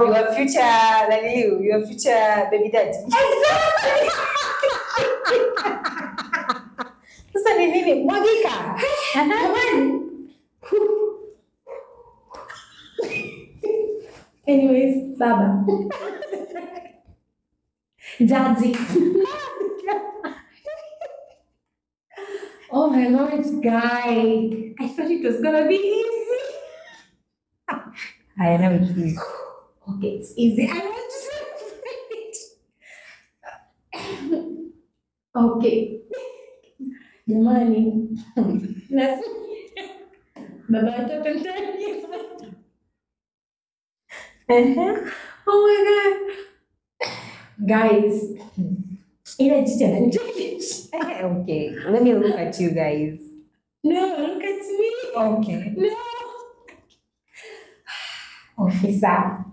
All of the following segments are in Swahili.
your future naniliu your future baby daddy sasa ni nini mwagika Jamani. Anyways, baba. Daddy. oh my lord, guy. I thought it was gonna be easy. I know it is. Okay, it's easy. I want to celebrate. okay. Jamani. Nas- Baba watoto ndani. Oh my god. Guys, ile jicho ananichekesha. Eh, okay let me look at you guys No, look at me. okay No. Okay, sawa.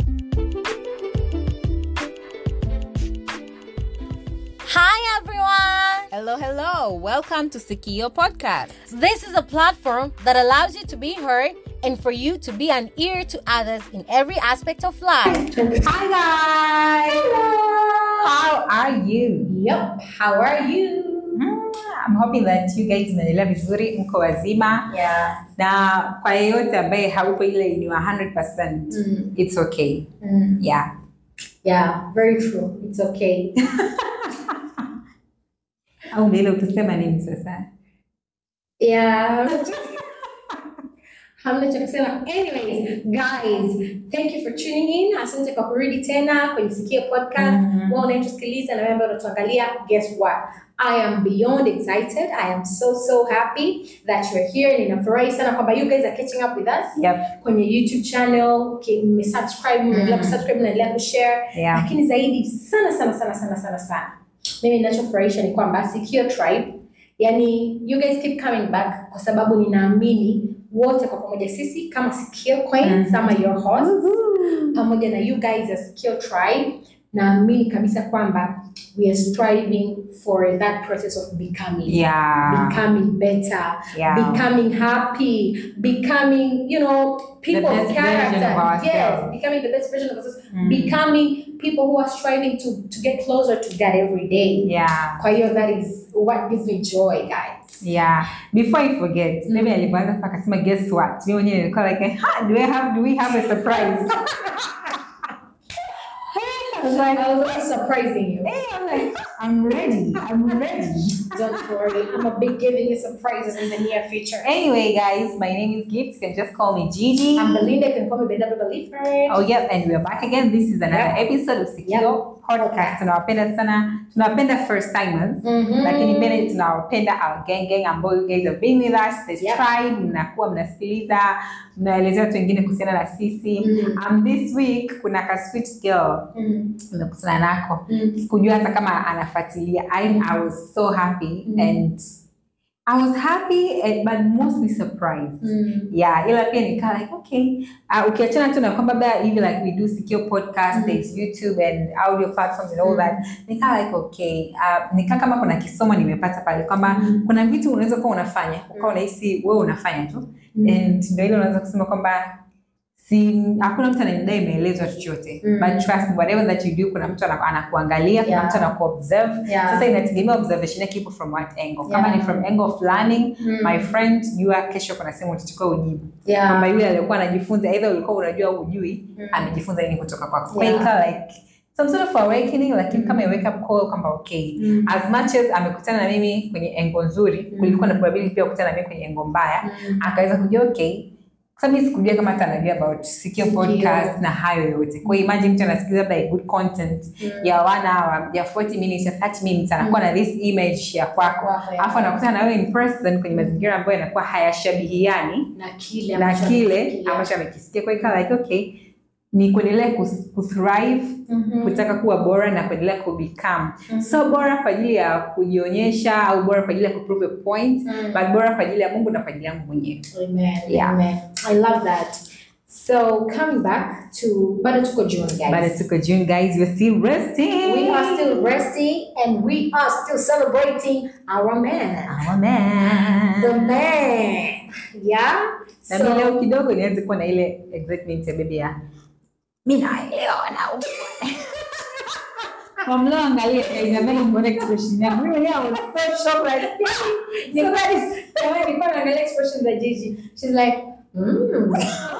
Hi everyone! Hello, hello. Welcome to Sikio Podcast. This is a platform that allows you to be heard and for you to be an ear to others in every aspect of life. hi guys how are you Yep. How are you? Mm, I'm hoping that you guys mnaendelea vizuri mko wazima Yeah. na kwa yeyote ambaye haupo ile ni 100% Mm. it's okay Mm. yeah Yeah, very true. It's okay. au mbele utusema nini sasa Yeah. Hamna cha kusema. Anyways, guys, thank you for tuning in. Asante kwa kurudi tena kwenye Sikia Podcast. Mhm. Wewe unayetusikiliza na wewe ambaye unatuangalia, guess what? I am beyond excited. I am so so happy that you're here. Ninafurahi sana kwamba you guys are catching up with us yep kwenye YouTube channel. ki- Mmesubscribe, mnaendelea Mhm. kusubscribe, mnaendelea kushare. yeah lakini zaidi sana sana sana sana sana sana mimi ninachofurahisha ni kwamba Sikio Tribe yani you guys keep coming back kwa sababu ninaamini wote kwa pamoja sisi kama Sikio Queens Mhm. ama your host pamoja na you guys as Sikio Tribe naamini kabisa kwamba we are striving for that process of becoming yeah becoming better yeah becoming happy, becoming, you know, people best of version character. of ourselves. yes, becoming the best version of ourselves. Mm. Becoming people who are striving to, to get closer to God every day. yeah Kwa hiyo that is what gives me joy, guys. yeah before i forget Mm. maybe alivyoanza mpaka akasema guess what mimi mwenyewe nilikuwa like ha, do I have do we have a surprise I was like I was also surprising you. hey I'm like I'm ready I'm ready Don't worry, I'm gonna be giving you surprises in the near future. anyway guys my name is Gift you can just call me Gigi I'm Belinda, you can call me Belinda Believer. Oh yep, and we are back again. This is another episode of Sikio Podcast. Tunawapenda sana, tunawapenda first timers. Mhm. Lakini pia tunawapenda our gang gang ambao you guys have been with us, the Yep. tribe, mnakuwa mnasikiliza, mnaelezea watu wengine kuhusiana na sisi. Mm. Um, this week kuna ka sweet girl Mm. nimekutana nako. Mm. Sikujua hata kama anafuatilia. I, I was so happy Mm. and I was happy and, but mostly surprised. Mm. yeah ila pia nikaa like okay uh, ukiachana tu na kwamba labda hivi like we do sikio podcast Mhm. there's youtube and audio platforms and all Mhm. that nikaa like okay uh, nikaa kama kuna kisomo nimepata pale kwamba Mhm. kuna vitu unaweza kuwa unafanya ukawa unahisi wewe unafanya tu Mm. and ndio ile unaweza kusema kwamba si hakuna mtu anayedai imeelezwa chochote Mm. but trust me, whatever that you do kuna mtu ana- anakuangalia kuna Yeah. mtu anakuobserve Yeah. sasa inategemea observation yake ipo from what angle kama Yeah. ni from angle of learning Mm. my friend jua kesho kuna sehemu utachukua ujibu Yeah. kwamba yule alikuwa anajifunza either ulikuwa unajua au hujui Mm. amejifunza nini kutoka kwako kwa Yeah. hiyo ikawa like some sort of awakening lakini kama a wake up call kwamba okay Mm. as much as amekutana na mimi kwenye engo nzuri Mm. kulikuwa na probability pia kukutana na mimi kwenye engo mbaya Mm. akaweza kujua okay sasa mimi sikujua kama hata anajua about sikio Sikio. podcast na hayo yote kwa hiyo imagine mtu anasikiliza labda a good content Mm. ya one hour ya 40 minutes ya 30 minutes anakuwa na this image ya kwako Kwako, ya. alafu anakutana na wewe in person kwenye mazingira ambayo yanakuwa hayashabihiani na kile na ambacho kile amefikiria. ambacho amekisikia kwa hiyo ikawa like okay ni kuendelea kus- kuthrive Mhm. kutaka kuwa bora na kuendelea kubecome Mhm. so bora kwa ajili ya kujionyesha au bora kwa ajili ya kuprove a point Mm. but bora kwa ajili ya mungu na kwa ajili yangu mwenyewe Amen. Yeah. Amen. I love that. So coming back to bado tuko June guys. bado tuko june guys we're still resting We are still resting and we are still celebrating our man. our man The man. Yeah. na So mimi leo kidogo nianze kuwa na ile excitement ya baby ya mi naelewa wanaume Mamlo angalia Isabella mbona expression yangu. Mimi mwenyewe I was so shocked like So that is jamani, nilikuwa naangalia expression za Gigi. She's like, mm.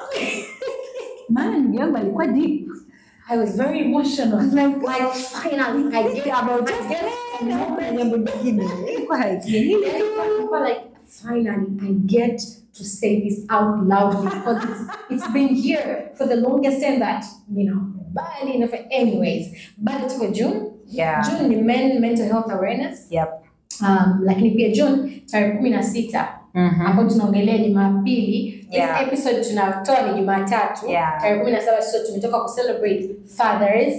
maana ndugu yangu alikuwa deep. I was very emotional. I was like, Like finally I get about I just get na jambo jingine. Ilikuwa like ni hili tu. People like finally I get to say this out loud because it's, it's been here for the longest time that you know bad enough anyways bado tuko June Yeah. June ni men mental health awareness Yep. um, lakini pia June tarehe kumi na sita Mhm. ambao tunaongelea Jumapili. Yeah. This episode tunatoa ni Jumatatu Yeah. tarehe kumi na saba so tumetoka ku-celebrate Father's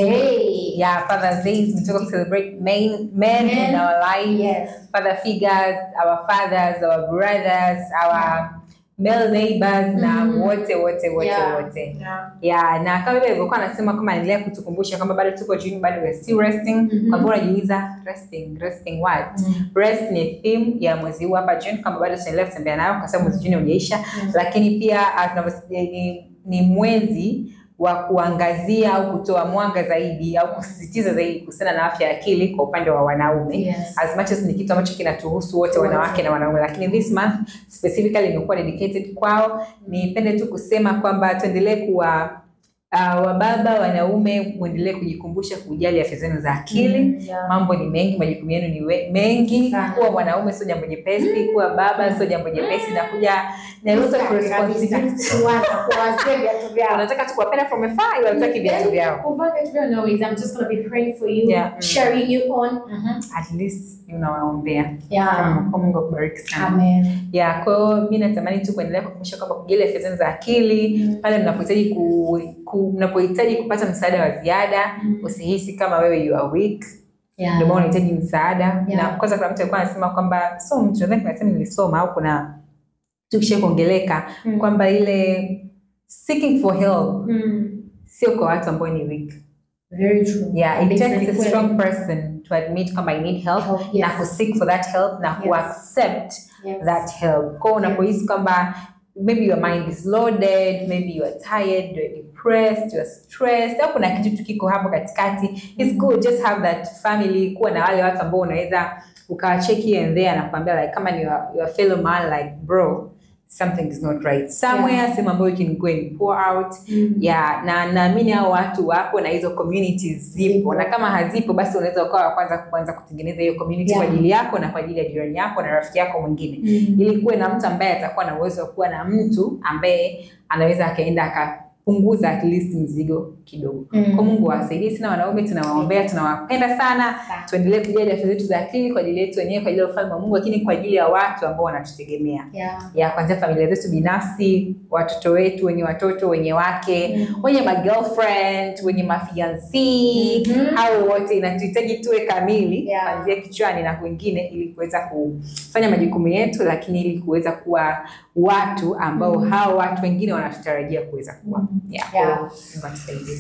Day. Yeah, Father's Day is we talk to celebrate men, men, Men. in our life, Yes. father figures, our fathers, our brothers, our male neighbors na Mhm. wote wote wote Yeah. wote. Yeah. Yeah, na kama vile ilivyokuwa anasema kama anaendelea kutukumbusha kwamba bado tuko June, bado we are still resting. Mhm. Kwa hivyo unajiuliza resting, resting what? Rest ni theme ya mwezi huu hapa June, kama bado tunaendelea kutembea nayo kwa sababu mwezi June haujaisha, lakini pia ah, tunavyos- ni, ni mwezi wa kuangazia au kutoa mwanga zaidi au kusisitiza zaidi kuhusiana na afya ya akili kwa upande wa wanaume Yes. as much as ni kitu ambacho kinatuhusu wote wanawake na wanaume, lakini this month specifically imekuwa dedicated kwao. Nipende tu kusema kwamba tuendelee kuwa uh, wababa wanaume, muendelee kujikumbusha kujali afya zenu za akili. Mm, yeah. Mambo ni mengi, majukumu yenu ni we- mengi. Sana. Kuwa mwanaume sio jambo jepesi, kuwa baba sio jambo jepesi, na kuja na lot of responsibility. Kuwaza, kuwazia viatu vyao. Unataka tu kuwapenda from afar, ila hutaki viatu vyao. Kuvaa viatu vyao, no worries. I'm just gonna be praying for you, Yeah. Mm. cheering you on. At least unawaombea. Yeah. Kwa Mungu akubariki sana. Amen. ya kwa hiyo mi natamani tu kuendelea kukumbusha kwamba kujali afya zenu za akili Mm. pale mnapohitaji ku, ku, mnapohitaji kupata msaada wa ziada Mm. usihisi kama wewe you are weak Yeah. ndio maana unahitaji msaada Yeah. na kwanza kuna mtu alikuwa anasema kwamba so mtu nadhani kuna sehemu nilisoma au kuna tukisha kuongeleka Mm. kwamba ile seeking for help Mm. sio kwa watu ambao ni weak Very true. yeah it Kabisa, takes ni a kweli. strong person to admit kwamba i need help Help, yes. na ku seek for that help na ku Yes. accept Yes. that help. Kwa unapohisi kwamba maybe your mind is loaded, maybe you are tired, you are depressed, you are stressed, au kuna kitu tu kiko hapo katikati, it's good just have that family, kuwa na wale watu ambao unaweza ukawacheki here and there na kuambia like kama ni your, your fellow man like bro something is not right somewhere Yeah. sehemu ambayo you can go and pour out Mm. yeah, na naamini hao watu wapo na hizo communities zipo, Zipo. na kama hazipo basi unaweza ukawa wa kwanza kuanza kutengeneza hiyo community Yeah. kwa ajili yako na kwa ajili ya jirani yako na rafiki yako mwingine Mm. ili kuwe na mtu ambaye atakuwa na uwezo wa kuwa na mtu ambaye anaweza akaenda akapunguza at least mzigo kidogo. Mm. Kwa Mungu awasaidie sana wanaume, tunawaombea, tunawapenda sana. Sana. Tuendelee kujali afya zetu za akili kwa ajili yetu wenyewe, kwa ajili ya ufalme wa Mungu, lakini kwa ajili ya watu ambao wanatutegemea Yeah. ya kuanzia familia zetu binafsi, watoto wetu, wenye watoto, wenye wake, Mm. wenye ma girlfriend, wenye mafiansi Mhm. hao wote inatuhitaji tuwe kamili Yeah. kuanzia kichwani na kwingine, ili kuweza kufanya majukumu yetu, lakini ili kuweza kuwa watu ambao Mhm. hao watu wengine wanatutarajia kuweza kuwa. Yeah. Yeah. Kwa hiyo, Mungu atusaidie.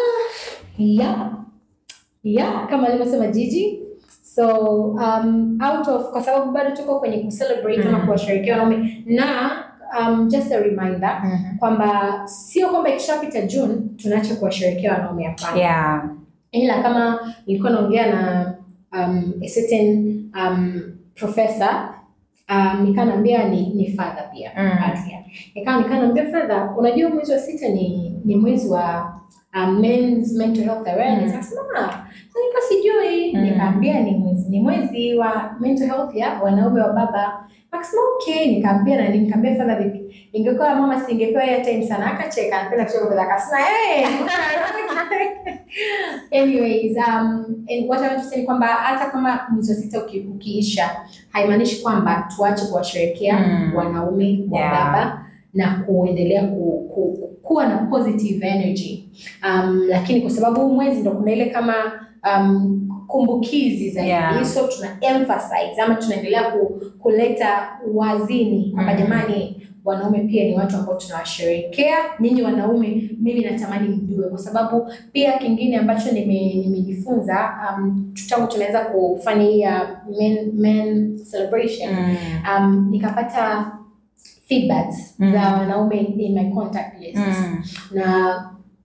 Yeah. Yeah, kama alivyosema Gigi. So um, out of kwa sababu bado tuko kwenye kucelebrate ama Mhm. kuwasherehekea wanaume na um, just a reminder kwamba sio kwamba ikishapita June tunaacha kuwasherehekea wanaume hapana. Yeah. ila kama nilikuwa naongea na um, a certain um, professor um, nikanaambia ni, ni father pia Mm. padri. Nikawa nikanaambia father, unajua mwezi wa sita ni, ni mwezi wa um, men's mental health awareness. Mm. Akasema "Ah, nilikuwa sijui. Mm. Nikaambia ni mwezi ni mwezi wa mental health ya wanaume wa baba. Akasema okay, nikaambia na nikaambia father vipi? Ingekuwa mama singepewa airtime sana. Akacheka, anapenda kucheka kwa akasema hey, Anyways, um, and what I want to say ni kwamba hata kama mwezi wa sita uki, ukiisha haimaanishi kwamba tuache kuwasherehekea Mm. wanaume wa Yeah. baba na kuendelea ku, ku, kuwa na positive energy um, lakini kwa sababu huu mwezi ndo kuna ile kama um, kumbukizi zaidi Yeah. so tuna emphasize ama tunaendelea ku, kuleta wazini kwamba Mm. jamani wanaume pia ni watu ambao tunawasherehekea nyinyi wanaume mimi natamani mjue kwa sababu pia kingine ambacho nime- nimejifunza um, tangu tunaweza kufanya hii ya men, men celebration Mm. um, nikapata feedbacks Mm. za wanaume in my contact list Mm. na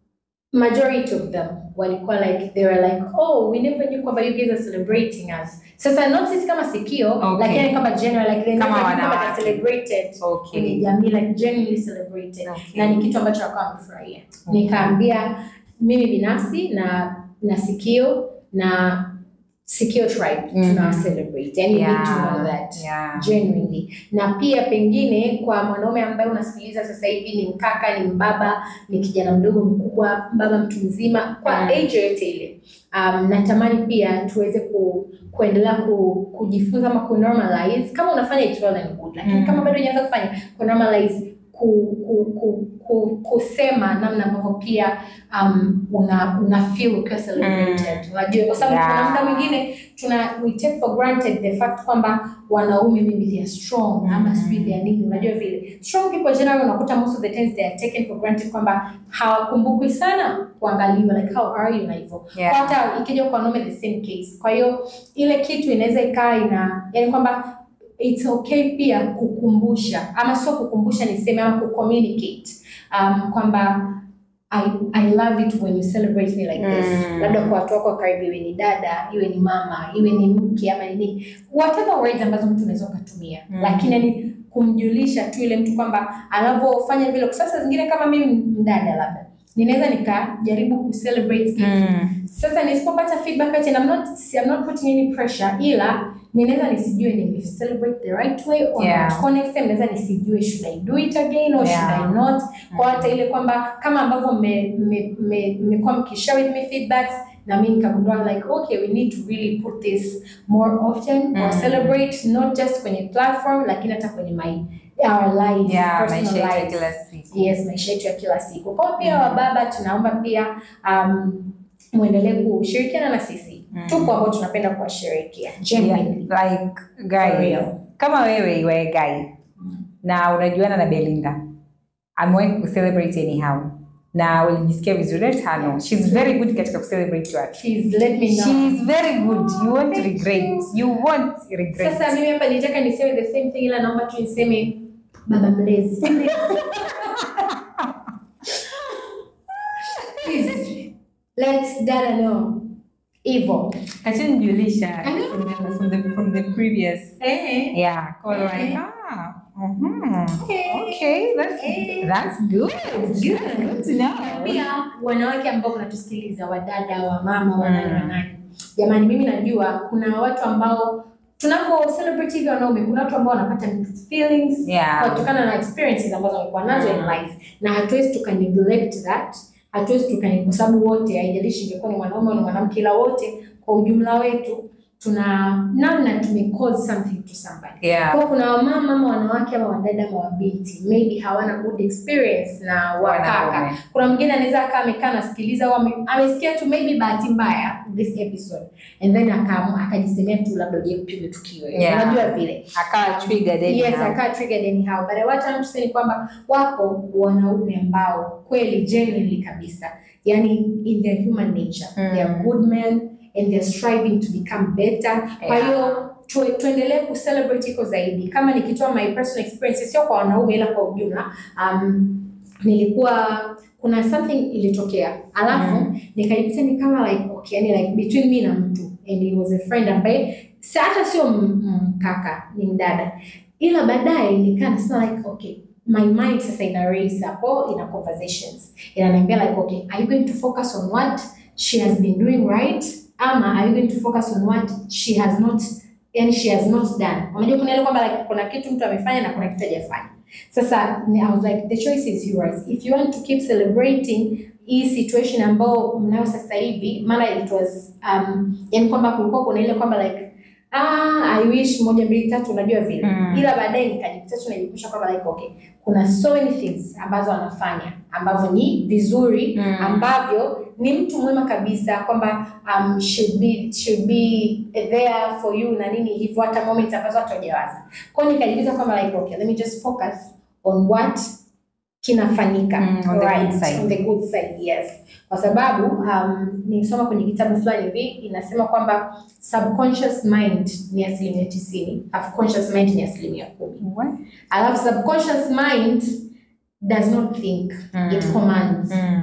majority of them walikuwa like they were like oh we never knew kwamba you guys are celebrating us sasa not sisi kama sikio Okay. lakini kama general like they Kama never knew kwamba wanawake. they're celebrated kwenye Okay. jamii like genuinely celebrated Okay. na ni kitu ambacho wakawa wamefurahia Okay. nikaambia mimi binafsi na na sikio na sikio tribe Mhm. tunawa celebrate yani you need to Yeah. know that Yeah. genuinely na pia pengine kwa mwanaume ambaye unasikiliza sasa hivi ni mkaka ni mbaba ni kijana mdogo mkubwa baba mtu mzima kwa Mm. age yoyote ile um, natamani pia tuweze ku, kuendelea ku, kujifunza ama ku normalize kama unafanya it well and good lakini Mm. kama bado hujaanza kufanya ku normalize ku, ku, ku, ku, kusema namna ambavyo pia um, una, una feel ukiwa celebrated unajua kwa sababu Yeah. kuna muda mwingine tuna we take for granted the fact kwamba wanaume maybe they are strong ama Mhm. sijui they are nini unajua vile strong people generally unakuta most of the times they are taken for granted kwamba hawakumbukwi sana kuangaliwa like how are you na hivyo Yeah. Kwa hata ikija kwa wanaume the same case kwa hiyo ile kitu inaweza ikawa ina yani kwamba it's okay pia kukumbusha ama sio kukumbusha niseme ama kucommunicate um, kwamba I, I love it when you celebrate me like this Mm. labda kwa watu wako wa karibu iwe ni dada iwe ni mama iwe ni mke ama ni nini whatever words ambazo mtu unaweza ukatumia Mm. lakini yani kumjulisha tu ile mtu kwamba anavyofanya vile kwa sasa zingine kama mimi mdada labda ninaweza nikajaribu kucelebrate kitu Mm. sasa nisipopata feedback ati I'm not, I'm not putting any pressure ila ninaweza nisijue ni celebrate the right way or Yeah. not. Kwa next time naweza nisijue should I do it again or Yeah. should I not. Kwa hata ile kwamba kama ambavyo mmekuwa me, me, mmekuwa mkishare with me feedbacks na mimi nikagundua like okay we need to really put this more often or Mm. celebrate not just kwenye platform lakini hata kwenye my our lives Yeah, personal maisha yetu ya lives. kila siku. Yes, maisha yetu ya kila siku. Kwa hiyo pia Mm. wababa, tunaomba pia um, muendelee kushirikiana na sisi. Mm. Tupo ambao tunapenda kuwasherehekea Yeah, genuinely. like For guys, real. kama wewe iwe guy na unajuana na Belinda amewahi kucelebrate anyhow na ulijisikia vizuri let her know she's very good katika kucelebrate watu Please let me know. she's very good you won't Thank regret you. you won't regret Sasa mimi hapa nitaka niseme the same thing ila naomba tu niseme baba mlezi. Please let dada know. Hivyo. kachanijulisha I know. from the, from the, from the previous Eh. yeah call Okay. like ah mhm. Okay. okay that's Okay. that's good good good to know pia wanawake ambao mnatusikiliza wadada wa mama wanani Mm. wanani jamani mimi najua kuna watu ambao tunapo celebrate hivi wanaume kuna watu ambao wanapata mixed feelings yeah kutokana na experiences ambazo wamekuwa nazo in Mm. life na hatuwezi tuka neglect that hatuwezi tuka kwa sababu wote haijalishi ingekuwa ni mwanaume au ni mwanamke ila wote kwa ujumla wetu tuna namna tume cause something to somebody yeah kwa kuna wamama ama wanawake ama wadada ama wabinti maybe hawana good experience na wakaka Wanaume. kuna mwingine anaweza akaa amekaa nasikiliza au ame- amesikia tu maybe bahati mbaya this episode and then akaamua akajisemea tu labda uje kupigwa tukio Yeah. unajua vile akawa triggered yes anyhow. akaa triggered anyhow but what I'm saying ni kwamba wako wanaume ambao kweli genuinely kabisa yani in their human nature Mm. they are good men and they're striving to become better kwa Yeah. hiyo tu, tuendelee kucelebrate iko zaidi kama nikitoa my personal experience sio kwa wanaume ila kwa ujumla um, nilikuwa kuna something ilitokea alafu nikajikuta ni kama like okay yani like between me na mtu and he was a friend ambaye si hata sio m- m- kaka ni mdada ila baadaye nikaa nasema like okay my mind sasa ina race hapo ina conversations inaniambia like okay are you going to focus on what she has been doing right ama are you going to focus on what she has not yani she has not done unajua kuna ile kwamba like kuna kitu mtu amefanya na kuna kitu hajafanya sasa ni- I was like the choice is yours if you want to keep celebrating hii situation ambao mnayo sasa hivi maana it was um, yani kwamba kulikuwa kuna ile kwamba like ah, I wish moja mbili tatu unajua vile Mm. ila baadaye nikajikuta tu najikumbusha kwamba like okay kuna so many things ambazo anafanya ambavyo ni vizuri Mm. ambavyo ni mtu mwema kabisa kwamba um, should be should be there for you na nini hivyo hata moments ambazo hata hujawaza kwa hiyo nikajiuliza kwamba like okay let me just focus on what kinafanyika Mm, on the right, good side. on the good side yes kwa sababu um, nisoma kwenye kitabu fulani hivi inasema kwamba subconscious mind ni asilimia tisini alafu conscious mind ni asilimia kumi What? alafu subconscious mind does not think Mm. it commands Mm.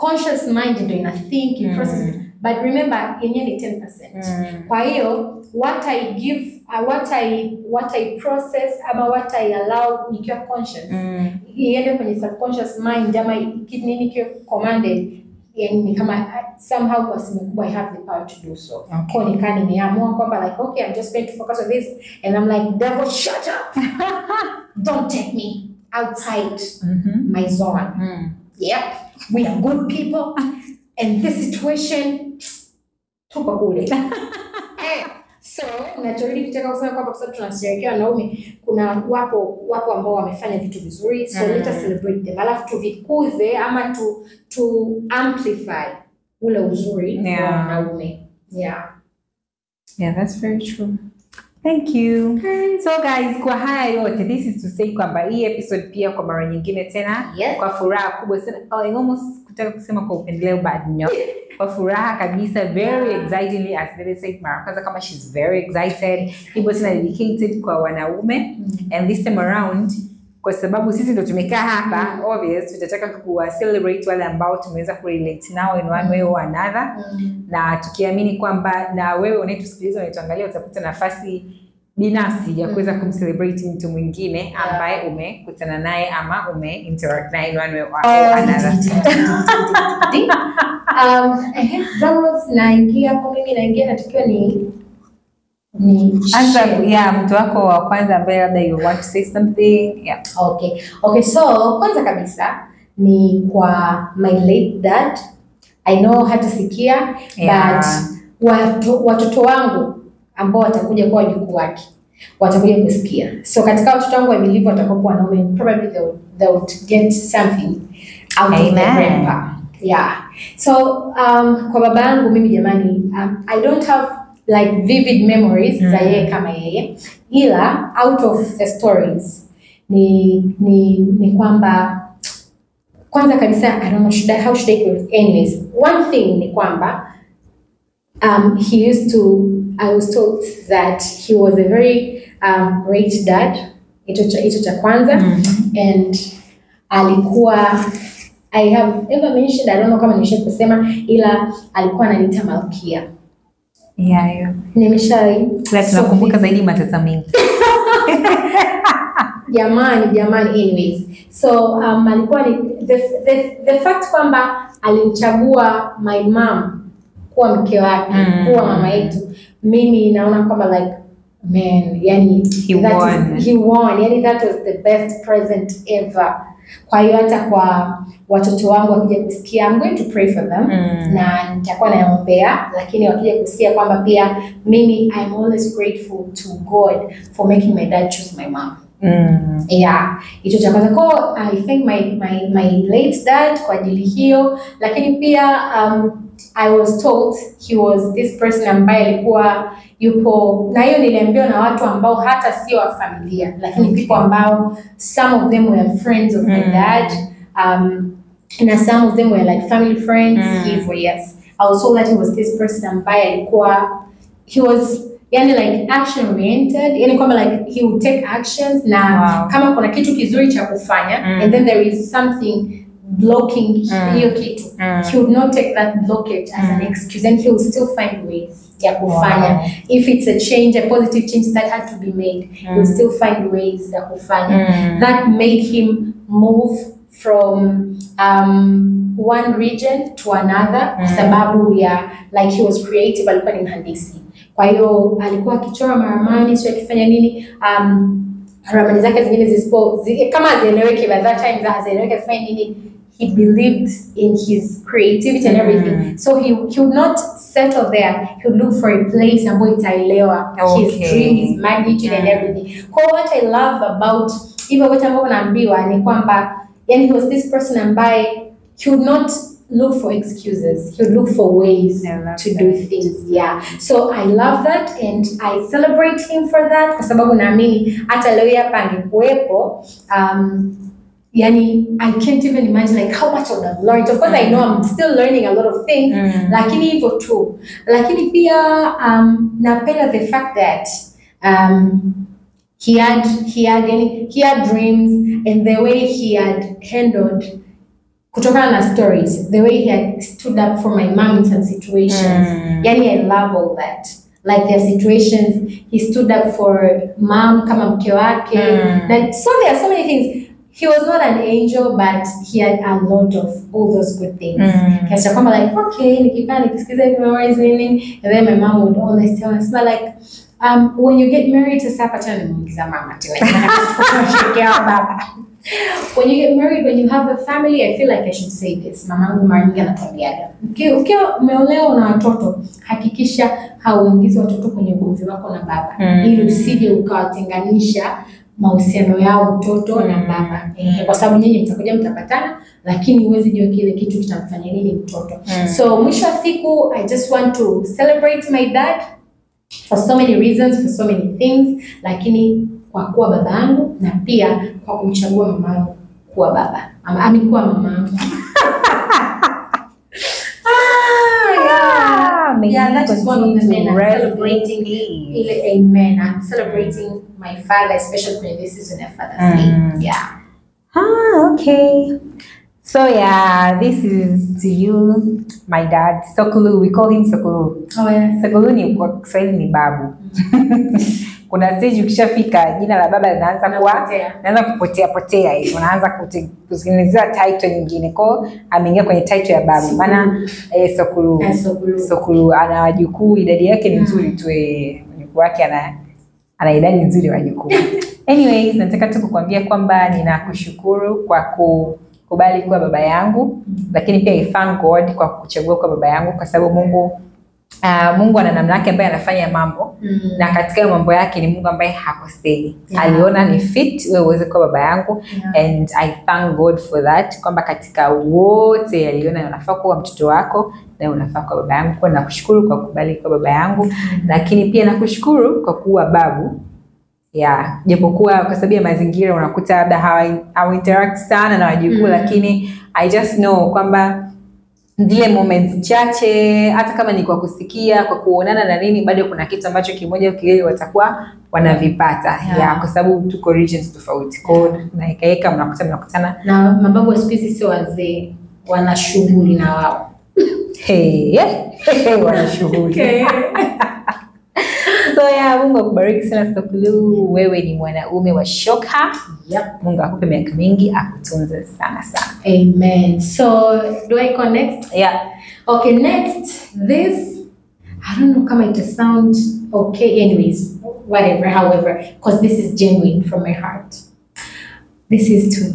conscious mind ndio ina think in Mm. process but remember yenyewe ni 10%. Mm. Kwa hiyo what I give uh, what I what I process ama what I allow nikiwa conscious Mm. iende kwenye subconscious mind ama kitu nini kiwe commanded yani ni kama somehow kwa simu kubwa I have the power to do so. Okay. Kwa nikaa nimeamua kwamba like okay I'm just going to focus on this and I'm like devil shut up. Don't take me outside Mhm. my zone. Mm. Yep, we are good people and this situation tuko kule. Eh, so nachorudi kutaka kusema kwamba kwa sababu tunasherehekea wanaume, kuna wapo wapo ambao wamefanya vitu vizuri, so Mm. let us celebrate them, alafu tuvikuze ama tu, tu amplify ule uzuri Yeah. wa wanaume. Yeah. Yeah, that's very true. Thank you. So guys, kwa haya yote, this is to say kwamba hii episode pia kwa mara nyingine tena Yes. kwa furaha kubwa sana. Oh, I almost kutaka kusema kwa upendeleo but no. Kwa furaha kabisa, very excitingly as Lily said mara kwanza kama she's very excited. Hivyo tena dedicated kwa wanaume and this time around kwa sababu sisi ndo tumekaa hapa obvious tutataka kuwa celebrate wale ambao tumeweza kurelate nao in one way or another Mm. na tukiamini kwamba na wewe unayetusikiliza unayetuangalia utapata nafasi binafsi ya kuweza kumcelebrate mtu mwingine ambaye umekutana naye ama ume interact naye in one way or another. Um, ehe, Damos, naingia hapo mimi naingia natakiwa ni ni Anza share. ya mtu wako wa kwanza ambaye labda you want to say something. Yeah. Okay. Okay, so kwanza kabisa ni kwa my late dad. I know hatasikia Yeah. but watu, watoto wangu ambao watakuja kuwa wajukuu wake watakuja kusikia. So katika watoto wangu I believe watakuwa wanaume probably they would, they would get something out of the Amen. grandpa. Yeah. So um, kwa baba yangu mimi jamani um, I don't have like vivid memories za Mm. yeye kama yeye ila out of the stories ni ni ni kwamba kwanza kabisa I don't know should I, how should I put it? anyways one thing ni kwamba um, he used to I was told that he was a very um, great dad hicho cha hicho cha kwanza and alikuwa I have ever mentioned I don't know kama nimesha kusema ila alikuwa ananiita malkia Yeah, yeah. nimeshai Ila tunakumbuka zaidi matata mengi. jamani jamani anyways so um, alikuwa ni the, the, the fact kwamba alimchagua my mom kuwa mke wake Mm. kuwa mama yetu mimi naona kwamba like man yani He that won. Is, he won yani that was the best present ever kwa hiyo hata kwa watoto wangu wakija kusikia I'm going to pray for them Mm. na nitakuwa naombea lakini wakija kusikia kwamba pia mimi I'm always grateful to God for making my dad choose my mom Mm. yeah hicho cha kwanza ko i thank my, my, my late dad kwa ajili hiyo lakini pia um, i was told he was this person ambaye alikuwa yupo na hiyo niliambiwa na watu ambao hata sio wa familia lakini Okay. people ambao some of them were friends of my Mm. dad um, na some of them were like family friends Mm. hivyo yes i was told that he was this person ambaye alikuwa he was yani like action oriented yani kwamba like he would take actions na Wow. kama kuna kitu kizuri cha kufanya Mm. and then there is something blocking Mm. hiyo kitu Mm. he would not take that blockage as an Mm. excuse and he would still find ways ya kufanya Wow. if it's a change a positive change that had to be made he would Mm. still find ways ya kufanya Mm. that made him move from um, one region to another kwa Mm. sababu ya like he was creative alikuwa ni mhandisi kwa hiyo alikuwa akichora maramani sio akifanya nini um, ramani zake zingine zisipo zi, kama hazieleweki by that time hazieleweki akifanya nini he believed in his creativity and everything Mm. so he, he would not settle there he would look for a place ambayo itaelewa his Okay. dream his magnitude and Mm. everything kwa hiyo what I love about hivyo vyote ambavyo naambiwa ni kwamba yani he was this person ambaye he would not look for excuses he would look for ways I love to that. do things yeah so I love that and I celebrate him for that kwa sababu naamini hata leo hii hapa angekuwepo um, yani I can't even imagine like how much I would have learned of course I know I'm still learning a lot of things Mm. lakini hivyo tu lakini pia um, napenda the fact that um, he had he had any, he had dreams and the way he had handled kutokana na stories the way he had stood up for my mom in some situations Mm. yani i love all that like their situations he stood up for mom kama mke wake Mm. na so there are so many things he was not an angel but he had a lot of all those good things Mm. kiasi cha kwamba like okay nikikaa nikisikiza hivi memories nini and then my mom would always tell us but like um, when you get married sasa hapa tena nimuingiza mama tena Tunashirikiana baba when you get married when you have a family i feel like i should say this mamangu mara nyingi anatuambiaga ukiwa ukiwa umeolewa na watoto hakikisha hauingizi watoto kwenye ugomvi wako na baba Mm. ili usije ukawatenganisha mahusiano yao mtoto na Mm. baba eh, kwa sababu nyinyi mtakuja mtapatana lakini huwezi jua kile kitu kitamfanya nini mtoto Mm. so mwisho wa siku i just want to celebrate my dad for so many reasons for so many things lakini kwa kuwa baba yangu na pia kwa kumchagua mama yangu kuwa baba ama ami kuwa mama yangu Ah, may Yeah, he that is one of the continue men to I'm rest celebrating. in peace. ile amen i'm celebrating my father especially kwenye this season ya father's day Mm. yeah Ah, okay. So yeah, this is to you, my dad, Sokulu. We call him Sokulu. oh yes Sokulu ni kwa Kiswahili ni babu. Kuna stage ukishafika jina la baba linaanza kuwa Napotea. naanza kupotea potea hivi, unaanza kute- kutengenezewa title nyingine. Kwa hiyo ameingia kwenye title ya babu, maana eh, Sokulu Yes, Sokulu. Sokulu ana wajukuu, idadi yake ni nzuri tu, eh, mjukuu wake ana ana idadi nzuri ya wajukuu. Anyways, nataka tu kukuambia kwamba ninakushukuru kwa kukubali kuwa baba yangu, lakini pia I thank God kwa kuchagua kuwa baba yangu, kwa sababu Mungu uh, Mungu ana namna yake ambaye anafanya mambo Mm. na katika hayo mambo yake ni Mungu ambaye hakosei. Yeah. Aliona ni fit wewe uweze kuwa baba yangu Yeah. and I thank God for that, kwamba katika wote aliona unafaa kuwa mtoto wako na unafaa kuwa baba yangu. Kwa hiyo nakushukuru kwa kukubali kuwa baba yangu, lakini pia nakushukuru kwa kuwa babu ya japokuwa kwa sababu ya mazingira unakuta labda hawa hawa interact sana na wajukuu Mm. lakini I just know kwamba zile moments chache hata kama ni kwa kusikia kwa kuonana na nini bado kuna kitu ambacho kimoja au kiwili watakuwa wanavipata Yeah. ya kwa sababu tuko regions tofauti kwa hiyo naekaeka mnakuta mnakutana na mababu wa siku hizi sio wazee wana shughuli na wao hey, hey, wana shughuli so ya mungu akubariki sana Sokulu wewe ni mwanaume wa shoka yep. mungu akupe miaka mingi akutunze sana sana amen so do i go next yeah. okay next this i don't know kama ita sound okay anyways whatever however because this is genuine from my heart this is to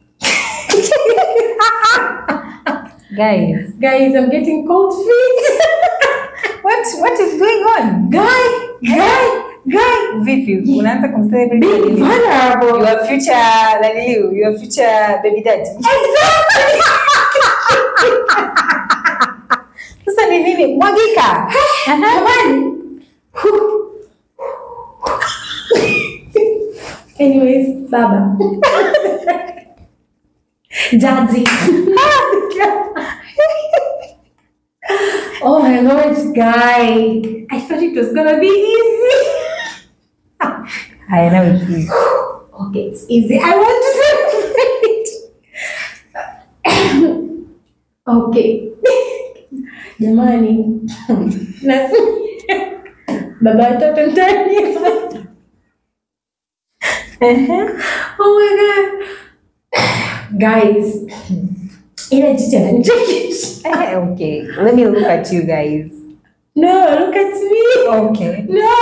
guys guys i'm getting cold feet what, what is going on guy guy guy vipi unaanza kumcelebrate be nini? vulnerable your future naniliu your future baby daddy sasa ni nini mwagika Jamani. Anyways, baba. Daddy. oh my lord, guy. I thought it was gonna be easy. I know it is. Okay, it's easy. I want to celebrate. okay. Jamani. Nasi- Baba watoto ndani. Oh my god. Guys. Ile jicho ananichekesha. Eh, okay let me look at you guys No, look at me. okay No.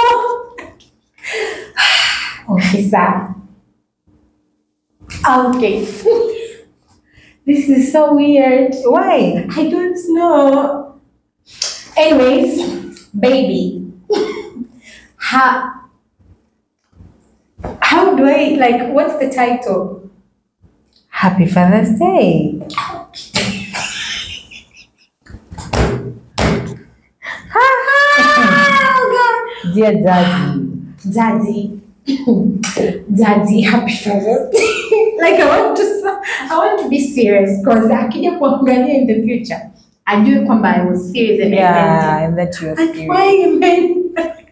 Okay, sawa. Okay. This is so weird. why I don't know. Anyways, baby. How how do I like what's the title? happy father's day Oh dear daddy god. Daddy. Daddy, happy Father's Day. like I want to I want to be serious because akija kuangalia in the future ajue kwamba I was serious and I meant it. yeah and that you are And serious. why you mean?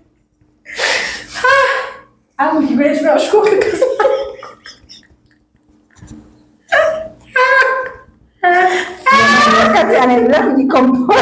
I'm grateful. nashukuru. anaendelea kujicompose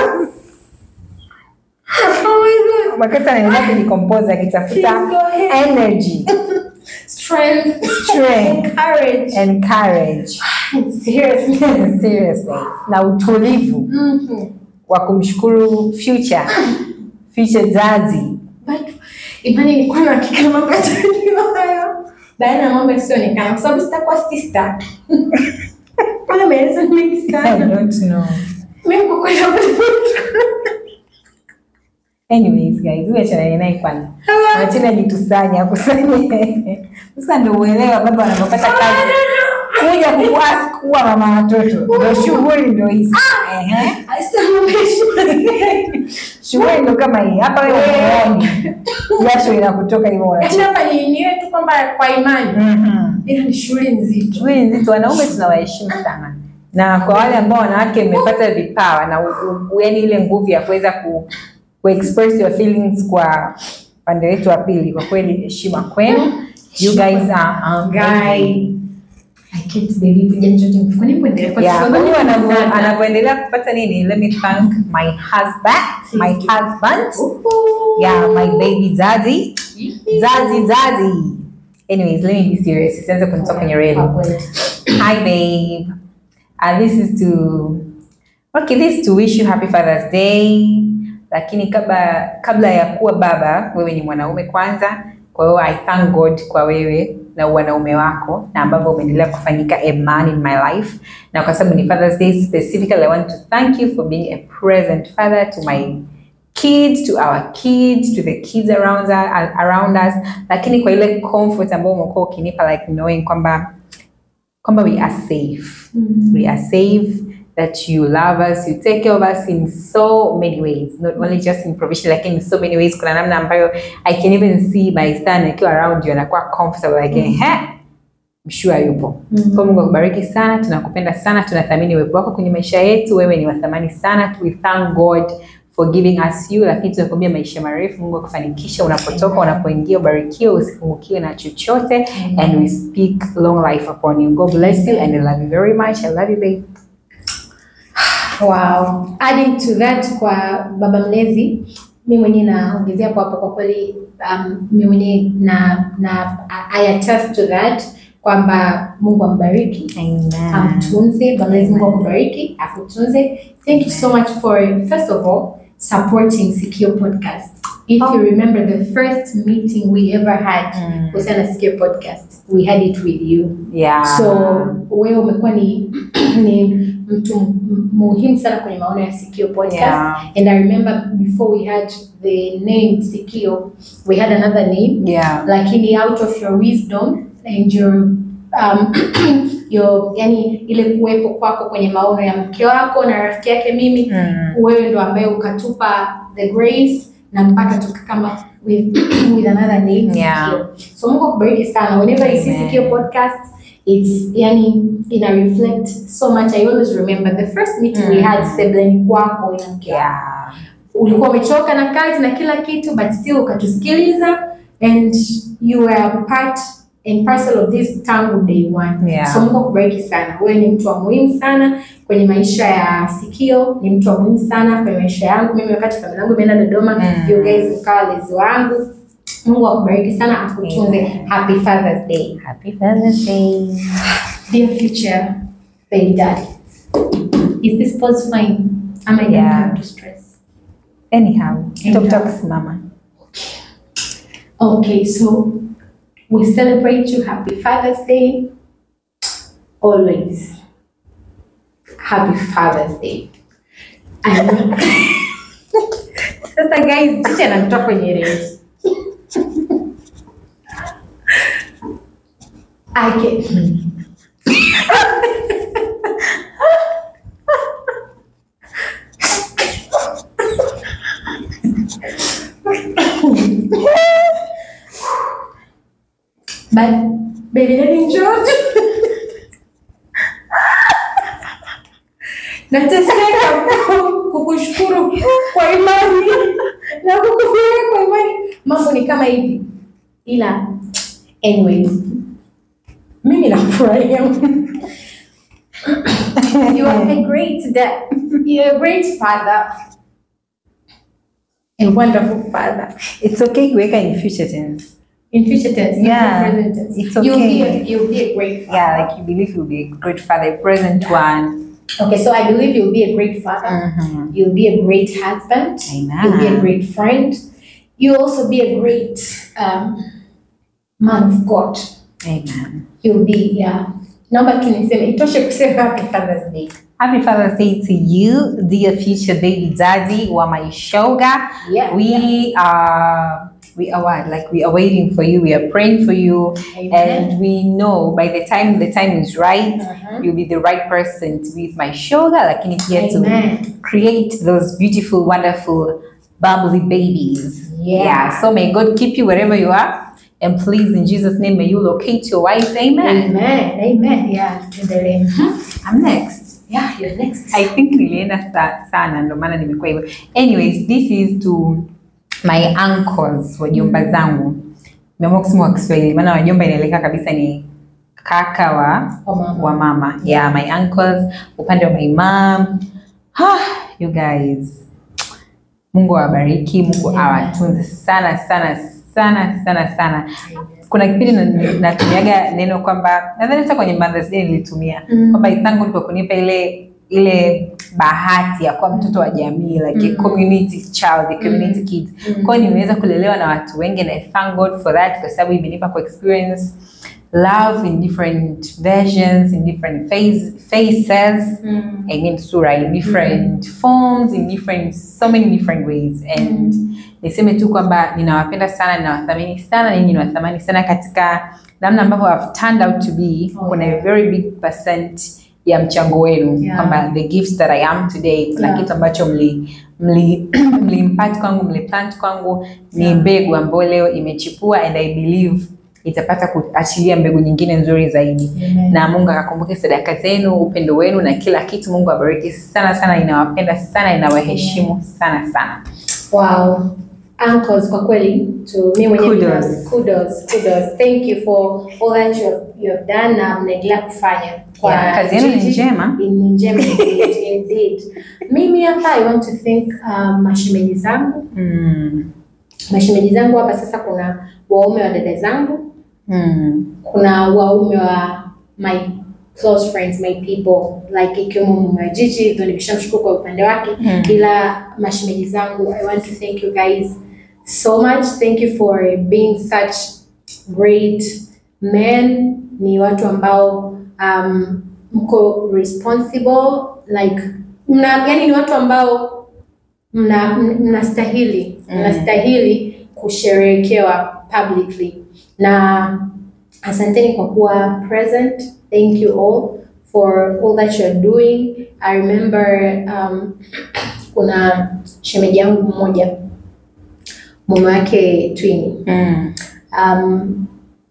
Oh my God. makati anaendelea kujicompose akitafuta Please go ahead. energy Strength, Strength. courage, and courage seriously. seriously na utulivu Mhm. wa kumshukuru future future zazi But imani nilikuwa na hakika na mambo yatajua hayo baada ya mambo yasionekana kwa sababu sitakuwa sister. Wala maelezo ni mengi I sana. don't know Mimi kwa kweli anyways guys huyu achanani naye kwanza wachina jitusanye akusanye sasa ndo uelewa baba wanapopata kazi kuja kuask kuwa mama watoto ndo shughuli ndo hizi Ehe. shughuli ndo kama hii hapa wewe unaoni jasho inakutoka hivyo Yaani unacheka hapa ni niwe tu kwamba kwa imani Mhm. ila ni shughuli nzito. shughuli nzito wanaume tunawaheshimu sana na kwa wale ambao wanawake mmepata vipawa na u- u- yaani ile nguvu ya kuweza ku, ku express your feelings kwa upande wetu wa pili kwa kweli heshima kwenu you guys are amazing. Guy. I can't believe jana chote mfukoni kuendelea kwa Yeah, sababu huyu anavyo- sana. anavyoendelea kupata nini let me thank my husband my husband yeah my baby daddy daddy daddy anyways let me be serious isianze kunitoka kwenye reli Hi, babe. Uh, this is to okay, this is to wish you happy Father's Day. Lakini kabla kabla ya kuwa baba, wewe ni mwanaume kwanza. Kwa hiyo I thank God kwa wewe na wanaume wako na ambavyo umeendelea kufanyika a man in my life, na kwa sababu ni Father's Day specifically, I want to thank you for being a present father to my kids to our kids to the kids around us, around us lakini kwa ile comfort ambayo umekuwa ukinipa like knowing kwamba kwamba we are safe we are safe that you love us you take care of us in so many ways not only just in provision lakini in so many ways kuna namna ambayo i can even see my son akiwa around you anakuwa comfortable like mm. mshua yupo Mm. kwa mungu akubariki sana tunakupenda sana tunathamini uwepo wako kwenye maisha yetu wewe ni wathamani sana we thank god for giving us you lakini tunakuambia maisha marefu mungu akufanikisha unapotoka unapoingia ubarikiwe usipungukiwe na chochote and we speak long life upon you god bless you and i love you very much i love you babe Wow. Adding to that kwa baba mlezi, mi mwenyewe naongezea kwa hapo, kwa kweli um, mi mwenyewe na, na I attest to that kwamba Mungu ambariki amen amtunze baba mlezi, Mungu akubariki akutunze. Thank you so much for first of all supporting Sikio podcast. If you remember the first meeting we ever had Mm. kuhusiana na Sikio podcast, we had it with you. yeah So wewe umekuwa ni, ni mtu m- muhimu sana kwenye maono ya Sikio podcast. yeah And I remember before we had the name Sikio, we had another name. yeah Lakini out of your wisdom and your um, your yani ile kuwepo kwako kwenye maono ya mke wako na rafiki yake mimi, Mm. wewe ndo ambaye ukatupa the grace na mpaka tukakama with, with another name Yeah. Sikio. So Mungu akubariki sana. Whenever you see Amen. Sikio podcast, it's yani ina reflect so much. I always remember the first meeting we Mm. had sebleni kwako na mke wako. yeah Ulikuwa umechoka na kazi na kila kitu but still ukatusikiliza and you were a part and parcel of this tangu day one. Yeah. So Mungu akubariki sana. Wewe ni mtu wa muhimu sana kwenye maisha ya Sikio, ni mtu wa muhimu sana kwenye maisha yangu. Mimi wakati familia yangu imeenda Dodoma, Mm. you guys mkawa lezi wangu. Mungu akubariki sana, akutunze. Amen. Happy Father's Day. happy father's day Dear future baby daddy, is this pause fine? Am I Yeah. going to stress? anyhow Anyhow. tafuta kusimama Okay, so we celebrate you. Happy Father's Day. Always. Happy Father's Day. I know. Sasa guys, chicha anamtoa kwenye range. I can. But baby daddy George. Nateseka ku- kukushukuru kwa imani na kukufurahia kwa imani. Mambo ni kama hivi, ila anyways, mimi nakufurahia you are a great dad. You're a great father. A wonderful father. It's okay kuweka in future tense. In future tense, not Yeah, in present tense. it's You'll be a, okay. you'll be a great father. Yeah, like you believe you'll be a great father, a present one. Okay, so I believe you'll be a great father. Mhm. You'll be a great husband. You'll be a Amen. great friend. You'll also be a great um, man of God. Amen. You'll be, yeah. Naomba tu niseme, itoshe kusema happy Father's Day. Happy Father's Day to you, dear future baby daddy wa my shoga. Yeah. We are we are what? Like we are waiting for you. We are praying for you, Amen. and we know by the time the time is right, Mhm. you'll be the right person to be with my shoga. Lakini pia to Amen. create those beautiful, wonderful, bubbly babies. Yeah. So may God keep you wherever you are. And please, in Jesus' name, may you locate your wife. Amen. Amen. Amen. Yeah, tuendelee. I'm next. Yeah, you're next. I think nilienda sa- sana ndo maana nimekuwa hivyo. Anyways, this is to my uncles, wajomba zangu. Nimeamua kusema kwa Kiswahili maana wajomba inaeleka kabisa ni kaka wa Oh, mama. wa mama. Yeah, my uncles, upande wa my mom. Ah, you guys. Mungu awabariki, Mungu Amen. awatunze sana sana sana sana sana. Kuna kipindi na- natumiaga neno kwamba nadhani hata kwenye Mother's Day nilitumia Mm. kwamba I thank God kwa kunipa ile ile bahati ya kuwa mtoto wa jamii like a Mm. community child, a community kid. Mm. Kwa hiyo nimeweza kulelewa na watu wengi and I thank God for that kwa sababu imenipa ku experience love in different versions, in different phase, faces. Mm. I mean sura in different forms, in different so many different ways and niseme tu kwamba ninawapenda sana, ninawathamini sana, ninyi ninawathamani sana katika namna ambavyo have turned out to be. Oh, Kuna yeah. a very big percent ya mchango wenu Yeah. kwamba the gifts that I am today, kuna Yeah. kitu ambacho mli mli mliimpact kwangu, mliplant kwangu, ni Yeah. mbegu ambayo leo imechipua and I believe itapata kuachilia mbegu nyingine nzuri zaidi Amen. na Mungu akakumbuke sadaka zenu, upendo wenu na kila kitu. Mungu abariki sana sana, inawapenda sana, inawaheshimu sana sana. Wow. Uncles, kwa kweli to me mwenyewe Kudos. binafsi, kudos, kudos. Thank you for all that you have, you have done na mnaendelea kufanya kwa Yeah, kazi yenu ni Gigi. njema. Ni njema indeed, indeed. Mimi hapa I want to thank um, mashemeji zangu. Mm. Mashemeji zangu hapa sasa kuna waume wa dada zangu, Mm. kuna waume wa my close friends, my people like ikiwemo mume wa Gigi, ndio nimeshamshukuru kwa upande wake Mm. ila mashemeji zangu i want to thank you guys so much thank you for being such great men ni watu ambao um, mko responsible like mna yani ni watu ambao mna mnastahili Mm. mnastahili kusherehekewa publicly na asanteni kwa kuwa present thank you all for all that you're doing i remember um, kuna shemeji yangu mmoja mume wake twini Mm. um,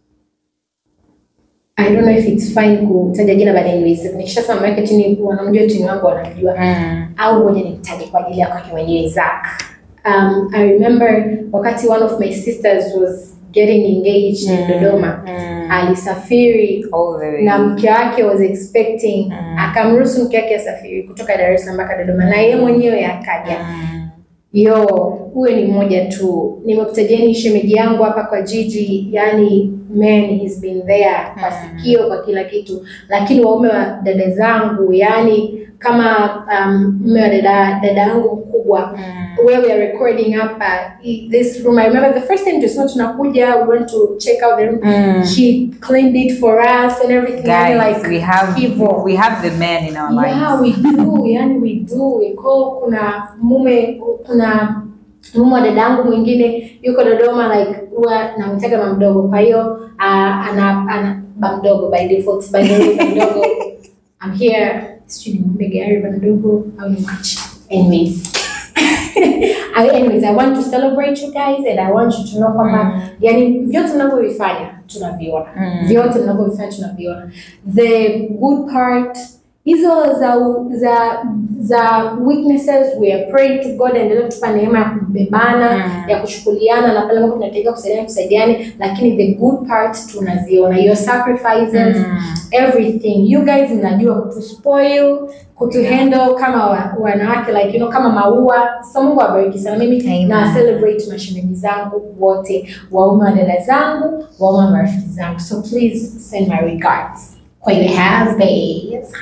I don't know if it's fine kutaja jina but anyways nikishasema mume wake twini wanamjua twini wangu wanamjua Mm. au ngoja nimtaje kwa ajili ya kwake mwenyewe Zack. Um, I remember wakati one of my sisters was getting engaged in Dodoma Mm. alisafiri All the way. na mke wake was expecting Mm. akamruhusu mke wake asafiri kutoka Dar es Salaam mpaka Dodoma na yeye mwenyewe akaja. Mm. Yo, huyo ni mmoja tu. Nimekutajeni shemeji yangu hapa kwa Gigi, yani man he's been there kwa Mm. sikio kwa kila kitu, lakini waume wa dada zangu, yani kama um, mume wa dada dada yangu mkubwa Mm. where we are recording hapa i- this room. I remember the first time just tunakuja, we went to check out the room. Mm. He cleaned it for us and everything. Yani Guys, like we have hivyo. we have the men in our Yeah, lives. we do, yani we do. Iko kuna mume kuna mume wa dada yangu mwingine yuko Dodoma like huwa namtaga mama mdogo. Kwa hiyo uh, ana ana ba mdogo by default by the way ba mdogo. I'm here. Sijui nimwombe gari ba mdogo au ni mwache. Anyways. I, anyways, I want to celebrate you guys and I want you to know kwamba yani vyote mnavyovifanya tunaviona Mm. vyote mnavyovifanya tunaviona the good part hizo za za za weaknesses we are praying to God endelee kutupa neema ya kubebana Mm. ya kuchukuliana na pale ambapo tunahitajika kusaidiana tusaidiane, lakini the good parts tunaziona, your sacrifices Mm. everything you guys mnajua kutuspoil kutuhandle kama wa, wanawake like you know kama maua so Mungu awabariki sana mimi Amen. na celebrate mashemeji zangu wote waume wa dada zangu waume wa marafiki zangu so please send my regards kwa ile husbands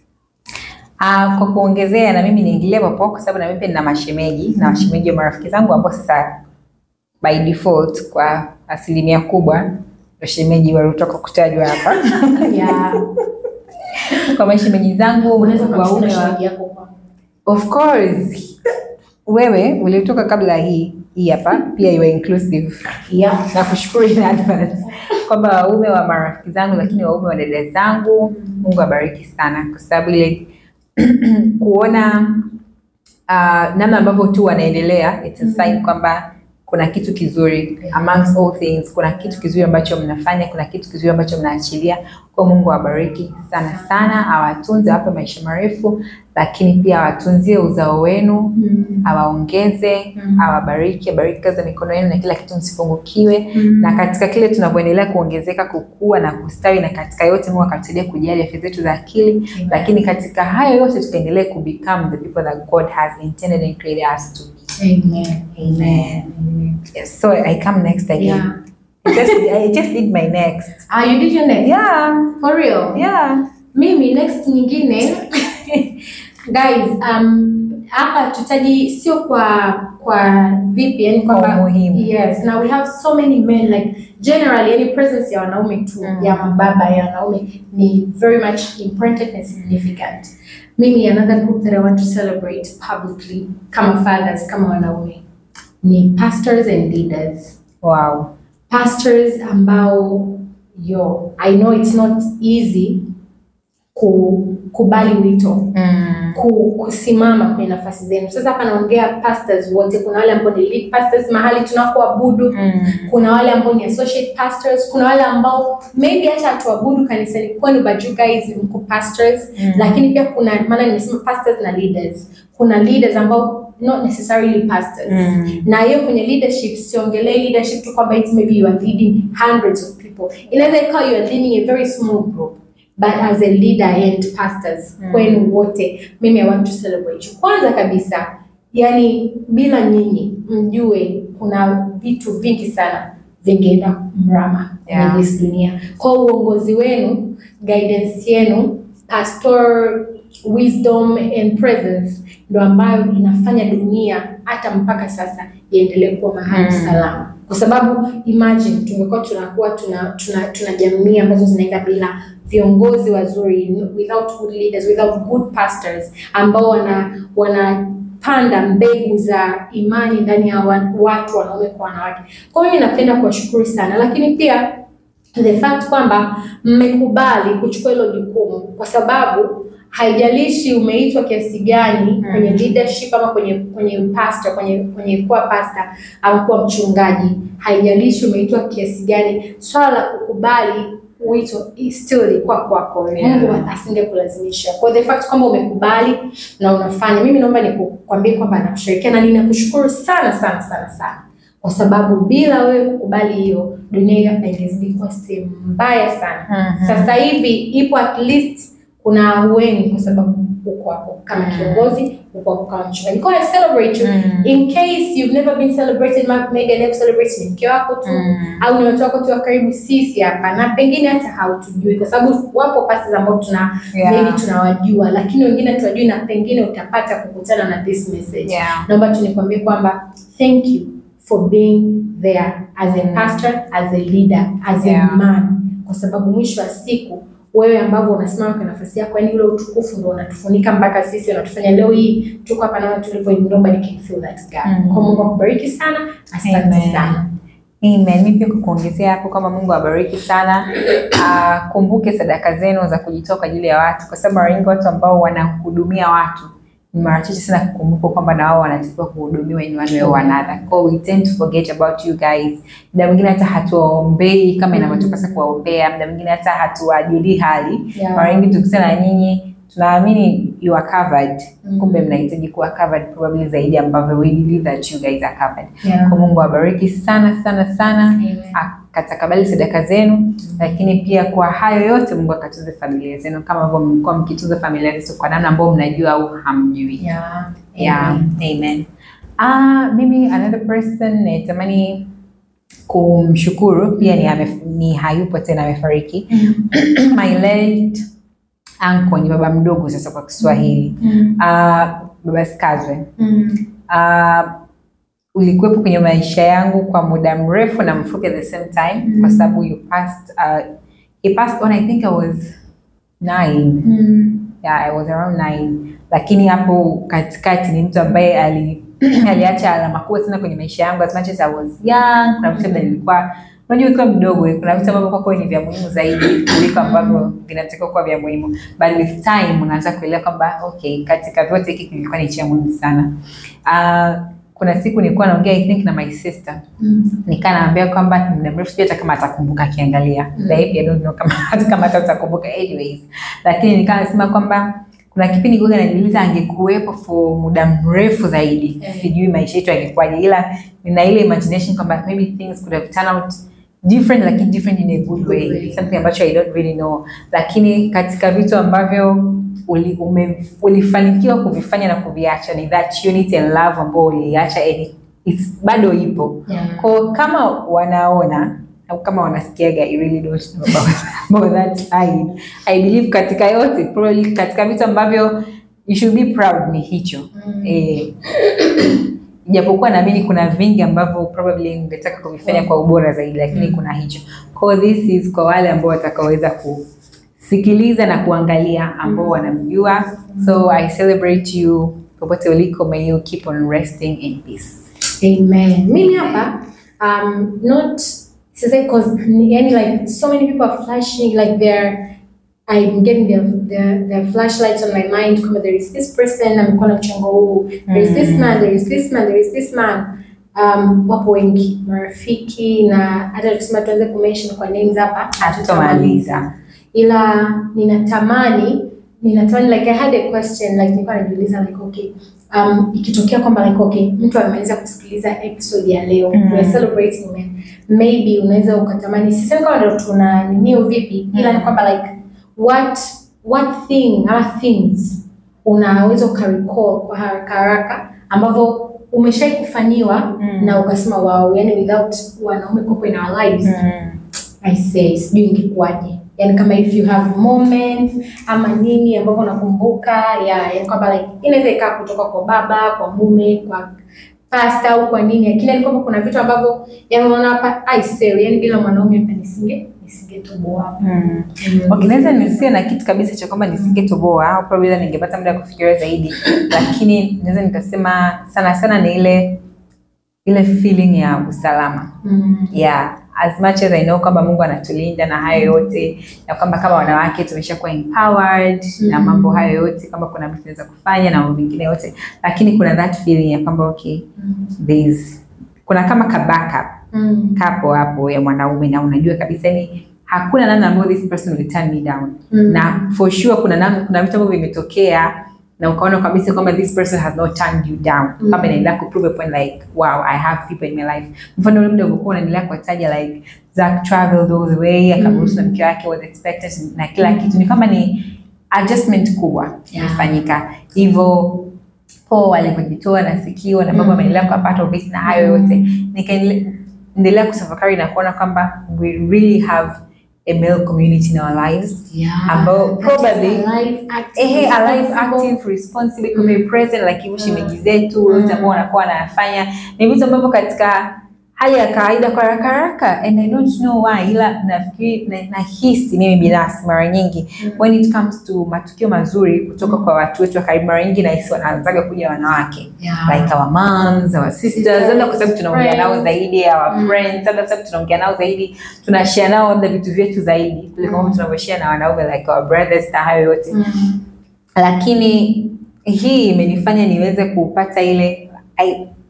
Ah, kwa kuongezea na mimi niingilie papo kwa sababu na mimi pia nina mashemeji na mashemeji wa marafiki zangu ambao sasa by default kwa asilimia kubwa ndio shemeji waliotoka kutajwa hapa. yeah kwa mashemeji zangu unaweza kumchukua waume wa shemeji yako kwa Of course. Wewe uliotoka kabla hii hii hapa pia iwe inclusive. yeah Na kushukuru in advance kwamba waume wa marafiki zangu lakini waume wa dada zangu, Mungu abariki sana kwa sababu ile kuona uh, namna ambavyo tu wanaendelea it's a sign kwamba kuna kitu kizuri amongst all things, kuna kitu kizuri ambacho mnafanya, kuna kitu kizuri ambacho mnaachilia. Kwa Mungu awabariki sana sana, awatunze, awape maisha marefu, lakini pia awatunzie uzao wenu Mm. awaongeze Mm. awabariki, abariki kazi za mikono yenu na kila kitu, msipungukiwe. Mm. Na katika kile tunavyoendelea kuongezeka, kukua na kustawi, na katika yote Mungu akatusaidia kujali afya zetu za akili, lakini katika hayo yote tukaendelee ku become the people that God has intended and created us to be. Amen. Amen. Yes, so I come next again. Yeah. I just, I just did my next. Ah, you did your next? Yeah, For real? yeah. Mimi next nyingine guys, um hapa tutaji sio kwa kwa vipi yani Kwa kwamba umuhimu. yes now we have so many men like generally any presence ya wanaume tu Mm. ya mababa ya wanaume ni very much important and significant. Mimi another group that I want to celebrate publicly kama fathers kama wanaume ni pastors and leaders Wow. pastors ambao yo I know it's not easy kukubali wito Mm. ku, kusimama kwenye nafasi zenu. Sasa hapa naongea pastors wote, kuna wale ambao ni lead pastors mahali tunakoabudu, Mm. kuna wale ambao ni associate pastors, kuna wale ambao maybe hata hatuabudu kanisani kwenu but you guys mko pastors Mm. lakini pia kuna maana nimesema pastors na leaders, kuna leaders ambao not necessarily pastors Mm. na hiyo kwenye leadership siongelei leadership tu kwamba it's maybe you are leading hundreds of people inaweza ikawa you are leading a very small group but as a leader and pastors Mm. kwenu wote mimi i want to celebrate you kwanza kabisa yani bila nyinyi mjue kuna vitu vingi sana vingeenda mrama kwenye Yeah. this dunia kwa uongozi wenu guidance yenu pastor wisdom and presence ndo ambayo inafanya dunia hata mpaka sasa iendelee kuwa mahali Mm. salama kwa sababu imagine tungekuwa tunakuwa tuna, tuna, tuna jamii ambazo zinaenda bila viongozi wazuri without good leaders without good pastors ambao wana wanapanda mbegu za imani ndani ya wa- watu wanaume kwa wanawake kwa hiyo napenda kuwashukuru sana lakini pia the fact kwamba mmekubali kuchukua hilo jukumu kwa sababu haijalishi umeitwa kiasi gani Mm. kwenye leadership ama kwenye kwenye pastor kwenye kwenye kuwa pastor ama kuwa mchungaji haijalishi umeitwa kiasi gani swala la kukubali wito is still ilikuwa kwako Yeah. Mungu asingekulazimisha kwa the fact kwamba umekubali na unafanya mimi naomba nikukwambie kwamba nakushirikia na ninakushukuru sana sana sana sana kwa sababu bila wewe kukubali hiyo dunia hapa ingezidi kuwa sehemu mbaya sana Mhm. sasa hivi ipo at least kuna ahueni kwa sababu uko hapo kama Mm. kiongozi uko hapo kama mchungaji kwa hiyo I celebrate you Mm. in case you've never been celebrated ma- maybe never celebrate ni mke wako tu Mm. au ni watu wako tu wa karibu sisi hapa na pengine hata hautujui kwa sababu wapo pastors ambao tuna Yeah. maybe tunawajua lakini wengine tuwajui na pengine utapata kukutana na this message Yeah. naomba tu nikwambie kwamba thank you for being there as a Mm. pastor as a leader as Yeah. a man kwa sababu mwisho wa siku wewe ambavyo unasimama kwa nafasi yako yani ule utukufu ndo unatufunika mpaka sisi unatufanya leo hii tuko hapa naona tulivyo nobody can feel that gap Mm. kwa Mungu akubariki sana asante Amen. sana Amen. Mimi pia kukuongezea hapo kama Mungu awabariki sana. Uh, kumbuke sadaka zenu za kujitoa kwa ajili ya watu, kwa sababu mara nyingi watu ambao wanahudumia watu ni mara chache sana kukumbuka kwamba na wao wanatakiwa kuhudumiwa in one way or another. Kwa hiyo we tend to forget about you guys. Muda mwingine hata hatuwaombei kama inavyotupasa kuwaombea, muda mwingine hata hatuwajulii hali. Yeah. Mara nyingi tukikutana na nyinyi tunaamini you are covered Mm. kumbe mnahitaji kuwa covered probably zaidi ambavyo we believe that you guys are covered Yeah. kwa mungu awabariki sana sana sana Amen. akatakabali sadaka zenu lakini pia kwa hayo yote mungu akatunze familia zenu kama ambavyo mmekuwa mkitunza familia zetu kwa namna ambayo mnajua au hamjui Yeah. yeah. Amen. amen Ah, mimi another person natamani kumshukuru pia ni, ame, ni hayupo tena amefariki Mm. my late uncle ni baba mdogo sasa kwa kiswahili Mm. Ah, baba skazwe Mm. uh, ulikuwepo kwenye maisha yangu kwa muda mrefu na mfupi at the same time Mm. kwa sababu you passed uh, he passed on I think I was nine Mm. yeah, I was around nine lakini hapo katikati ni mtu ambaye ali aliacha alama kubwa sana kwenye maisha yangu as much as I was young kuna vitu labda nilikuwa unajua ukiwa mdogo kuna vitu ambavyo kwako ni vya muhimu zaidi kuliko ambavyo vinatakiwa kuwa vya muhimu but with time unaanza kuelewa kwamba okay katika vyote hiki kilikuwa ni cha muhimu sana uh, kuna siku nilikuwa naongea I think na my sister Mm. nikaa naambia kwamba muda mrefu sijui hata kama atakumbuka akiangalia Mm. mm. I don't know kama hata kama hata utakumbuka anyways lakini nikaa nasema kwamba kuna kipindi kuga najiuliza angekuwepo for muda mrefu zaidi Eh. sijui maisha yetu yangekuwaje ila nina ile imagination kwamba maybe things could have turned out different lakini different in a good way, Good way. something ambacho I don't really know lakini katika vitu ambavyo uli, ume, ulifanikiwa kuvifanya na kuviacha ni that unity and love ambao uliacha and it's bado ipo Yeah. kwa kama wanaona au kama wanasikiaga I really don't know about, about that side. I believe katika yote probably katika vitu ambavyo you should be proud ni hicho Mm. eh, japokuwa naamini kuna vingi ambavyo probably ungetaka kuvifanya kwa ubora zaidi lakini Mm. kuna hicho kwa this is kwa wale ambao watakaoweza kusikiliza na kuangalia ambao wanamjua so I celebrate you popote uliko may you keep on resting in peace Amen. Mimi hapa um not sasa cause yani like so many people are flashing like they're I'm getting their, their, their flashlights on my mind kama there is this person amekuwa na mchango huu there is this Mm. man there is this man there is this man um, wapo wengi marafiki na hata tukisema tuanze kumention kwa names hapa hatutamaliza ila ninatamani ninatamani like I had a question like nilikuwa najiuliza like okay um, ikitokea kwamba like okay mtu amemaliza kusikiliza episode ya leo Mm. we are celebrating men maybe unaweza ukatamani sisemi kama ndo tuna ninio vipi ila ni Mm. kwamba like what what thing ama things unaweza ukarecall kwa haraka haraka ambavyo umeshai kufanyiwa Mm. na ukasema wow yani without wanaume kuwepo in our lives I say sijui ingekuwaje yani kama if you have moments ama nini ambavyo unakumbuka ya yani kwamba like inaweza ikaa kutoka kwa baba kwa mume kwa pasta au kwa nini lakini yani kwamba kuna vitu ambavyo yani unaona hapa I say yani bila mwanaume hapa nisinge nisingetoboa Mm. Okay, naweza nisiwe na kitu kabisa cha kwamba nisingetoboa au probably ningepata muda wa kufikiria zaidi, lakini naweza nikasema sana sana ni ile ile feeling ya usalama Mm. yeah as much as I know kwamba Mungu anatulinda na hayo yote na kwamba kama wanawake tumeshakuwa empowered na Mm. mambo hayo yote, kama kuna vitu tunaweza kufanya na mambo mengine yote, lakini kuna that feeling ya kwamba okay, Mm. there's kuna kama ka backup Mm. kapo hapo ya mwanaume na unajua kabisa ni hakuna namna ambayo this person will turn me down Mm. na for sure kuna namna, kuna vitu ambavyo vimetokea na ukaona kabisa kwamba this person has not turned you down Mm. kama inaendelea ku prove a point like wow I have people in my life mfano ule muda ulikuwa unaendelea kuwataja like Zack traveled all the way akaruhusu na mke wake was expected na kila kitu ni kama ni adjustment kubwa Yeah. imefanyika hivyo po walivyojitoa na sikio na mambo Mm. ameendelea kuwa part of it na hayo yote nikaendelea kutafakari na kuona kwamba we really have a male community in our lives Yeah. ambao That is probably- alive, active, ehe alive responsible. active responsible mm. very present like hivyo Mm. shemeji zetu wote Mm. ambao wanakuwa wanafanya ni vitu ambavyo katika hali ya kawaida kwa haraka haraka and I don't know why ila nafikiri na- nahisi mimi binafsi mara nyingi Mm. when it comes to matukio mazuri kutoka kwa watu wetu wa karibu mara nyingi nahisi wanaanzaga kuja wanawake Yeah. like our moms, our sisters, Sisters, labda kwa sababu tunaongea nao friends. zaidi, our Mm. friends, labda kwa sababu tunaongea nao zaidi, tunashare nao labda vitu vyetu zaidi kuliko Mm. ambavyo tunavyoshare na wanaume like our brothers na hayo yote Mm. lakini hii imenifanya niweze kupata ile I,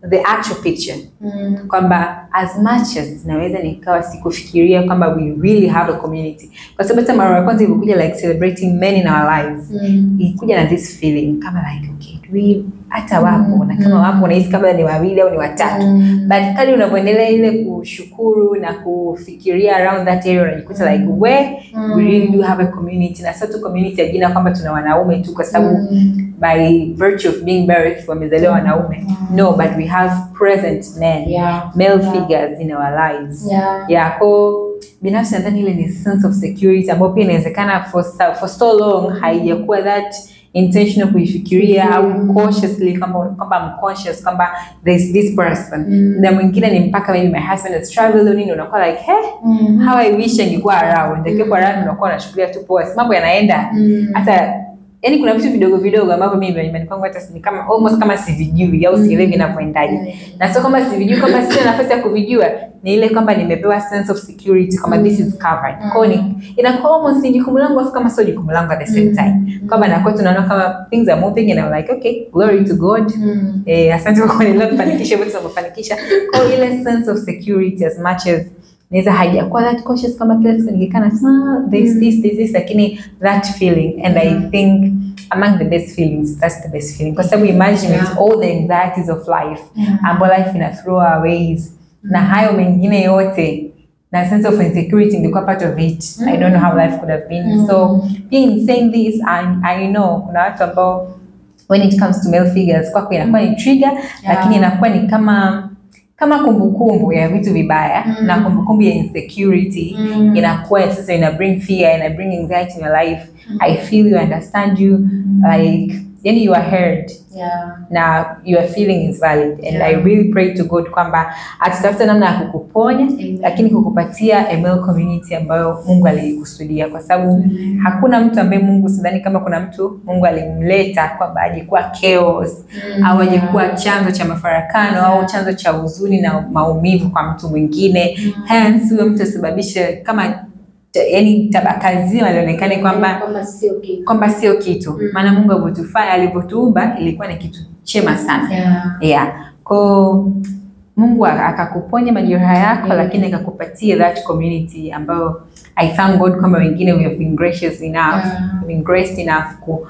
the actual picture Mm. kwamba as much as naweza nikawa sikufikiria kwamba we really have a community kwa sababu hata mara ya kwanza ilikuja like celebrating men in our lives Mm. ilikuja na this feeling kama like okay do we hata wapo Mm, na kama mm. wapo unahisi kama ni wawili au ni watatu Mm. but kadri unavyoendelea ile kushukuru na kufikiria around that area unajikuta like we Mm. we really do have a community na sio tu community ya jina kwamba tuna wanaume tu kwa sababu Mm. by virtue of being married wamezaliwa wanaume no but we have present men Yeah. male Yeah. figures in our lives Yeah. yeah ko binafsi nadhani ile ni sense of security ambayo pia inawezekana for, so- for so long haijakuwa that intentional kuifikiria au Mm. cautiously kwamba kwamba I'm conscious kwamba there's this person Mm. na mwingine ni mpaka maybe my husband has traveled or nini unakuwa like he Mm. how I wish angekuwa around angekuwa around unakuwa unashukulia tu poa si mambo yanaenda Mm. hata yani kuna vitu vidogo vidogo ambavyo mimi nyumbani kwangu hata ni kama almost kama sivijui au sielewi vinavyoendaje na sio kama sivijui kama sina nafasi ya kuvijua ni ile kwamba nimepewa sense of security kwamba this is covered Mm. kwao ni inakuwa almost ni jukumu langu afu kama sio jukumu langu at the same Mm. time kwamba nakuwa tunaona kama things are moving and I'm like okay glory to God Mm. eh, asante kwa kuendelea kufanikisha vitu tunavyofanikisha kwa hiyo ile sense of security as much as naweza haijakuwa that cautious kama kila siku nikikaa nasema there's this there's this lakini that feeling and I think among the best feelings that's the best feeling kwa sababu imagine with all the anxieties of life Yeah. ambayo life ina throw our ways na hayo mengine yote na sense of insecurity ingekuwa part of it I don't know how life could have been Mm. so pia in saying this I, I know kuna watu ambao when it comes to male figures kwako inakuwa ni trigger lakini inakuwa ni kama kama kumbukumbu ya vitu vibaya Mm. na kumbukumbu ya insecurity Mm. inakuwa sasa ina bring fear ina bring anxiety in your life I feel you understand you like yani you are heard Yeah. na your feeling is valid and Yeah. I really pray to God kwamba atatafuta namna ya kukuponya Amen. lakini kukupatia a male community ambayo Mungu aliikusudia kwa sababu hakuna mtu ambaye Mungu sidhani kama kuna mtu Mungu alimleta kwamba aje kuwa chaos Mm. au aje kuwa chanzo cha mafarakano au Yeah. chanzo cha huzuni na maumivu kwa mtu mwingine hence huyo mtu asababishe kama yani tabaka zima lionekane kwamba kwamba sio kitu. kwamba sio kitu Mm. maana Mungu alivyotufanya alivyotuumba ilikuwa ni kitu chema sana Yeah. yeah kwao Mungu aka- akakuponya majeraha yako Yeah. lakini akakupatia that community ambayo I thank God kwamba wengine we have been gracious enough Yeah. we been graced enough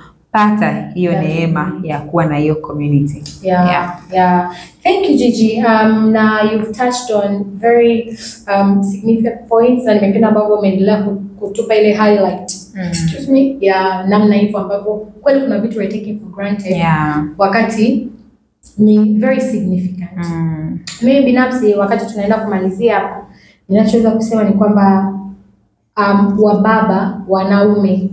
kupata hiyo Yeah. neema ya kuwa na hiyo community Yeah, Yeah. yeah. Thank you, Gigi. Um, na you've touched on very um, significant points na nimependa ambavyo umeendelea ku- kutupa ile highlight excuse me ya namna hivyo ambavyo kweli kuna vitu we're taking for granted yeah. wakati ni very significant. Mm. Mimi binafsi wakati tunaenda kumalizia hapa, ninachoweza kusema ni kwamba um, wababa wanaume,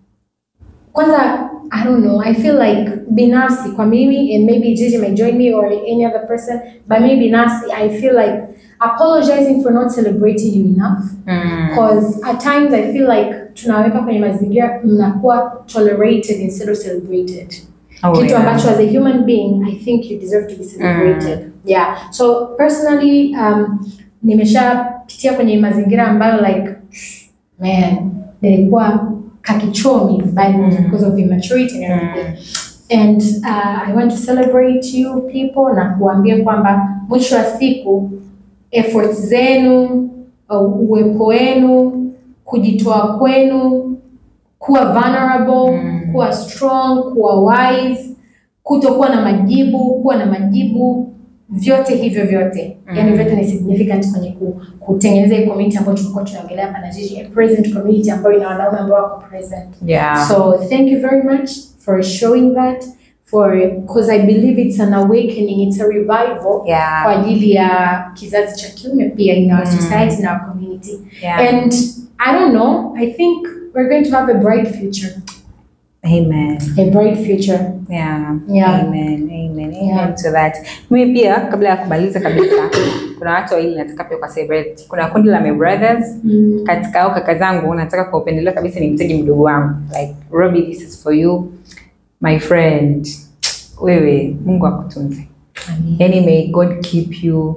kwanza I don't know, I feel like binafsi kwa mimi and maybe Gigi may join me or any other person, but mimi binafsi I feel like apologizing for not celebrating you enough Mm. because at times I feel like tunaweka kwenye mazingira mnakuwa tolerated instead of celebrated Oh, kitu yeah. ambacho as a human being I think you deserve to be celebrated. Yeah. So personally um, nimeshapitia kwenye mazingira ambayo like man nilikuwa kakichomi by Mm. because of immaturity and everything. And uh, I want to celebrate you people na kuambia kwamba mwisho wa siku efforts zenu, uh, uwepo wenu, kujitoa kwenu, kuwa vulnerable, Mm. kuwa strong, kuwa wise, kutokuwa na majibu, kuwa na majibu, vyote hivyo vyote Mm. yani vyote ni significant kwenye ku, kutengeneza hii community ambayo tulikuwa tunaongelea hapa na Gigi, a present community ambayo ina wanaume ambao wako present. yeah. So thank you very much for showing that for because I believe it's an awakening, it's a revival yeah. kwa ajili ya kizazi cha kiume pia in our Mm. society in our community. yeah. And I don't know, I think we're going to have a bright future. Amen. A bright future. Yeah. Yeah. Amen. Amen. Amen Yeah. to that. Mimi pia kabla ya kumaliza kabisa kuna watu wawili nataka pia kwa celebrate. Kuna kundi la my brothers Mm. katika au kaka zangu nataka kwa upendeleo kabisa ni mtaji mdogo wangu. Like Robbie this is for you my friend. Wewe Mungu akutunze. Amen. Yani may God keep you.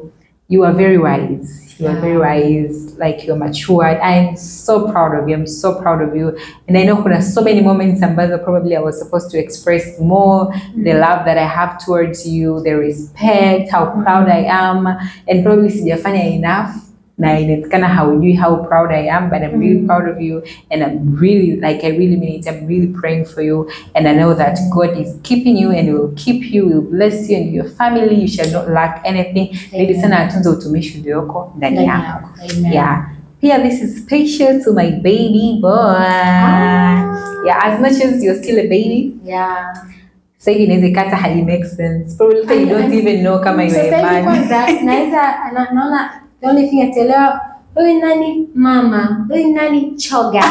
you are very wise. You are very wise, like you're matured. I'm so proud of you. I'm so proud of you. And I know kuna so many moments ambazo probably I was supposed to express more the love that I have towards you, the respect, how proud I am, and probably sijafanya enough. Na inawezekana haujui how proud I am, but I'm really Mm. proud of you, and I'm really like I really mean it. I'm really praying for you, and I know that God is keeping you and will keep you, will bless you and your family. You shall not lack anything. Ili sana atunze utumishi ulioko ndani Ndani yako. yako. Amen. Yeah. Pia this is special to my baby boy. Yeah, as much as you're still a baby, Yeah. sasa hivi inaweza ikata hali make sense. Probably you don't even know kama you're a Sasa hivi man. kwanza naweza na- naona the only thing ataelewa huyu nani mama, huyu nani choga.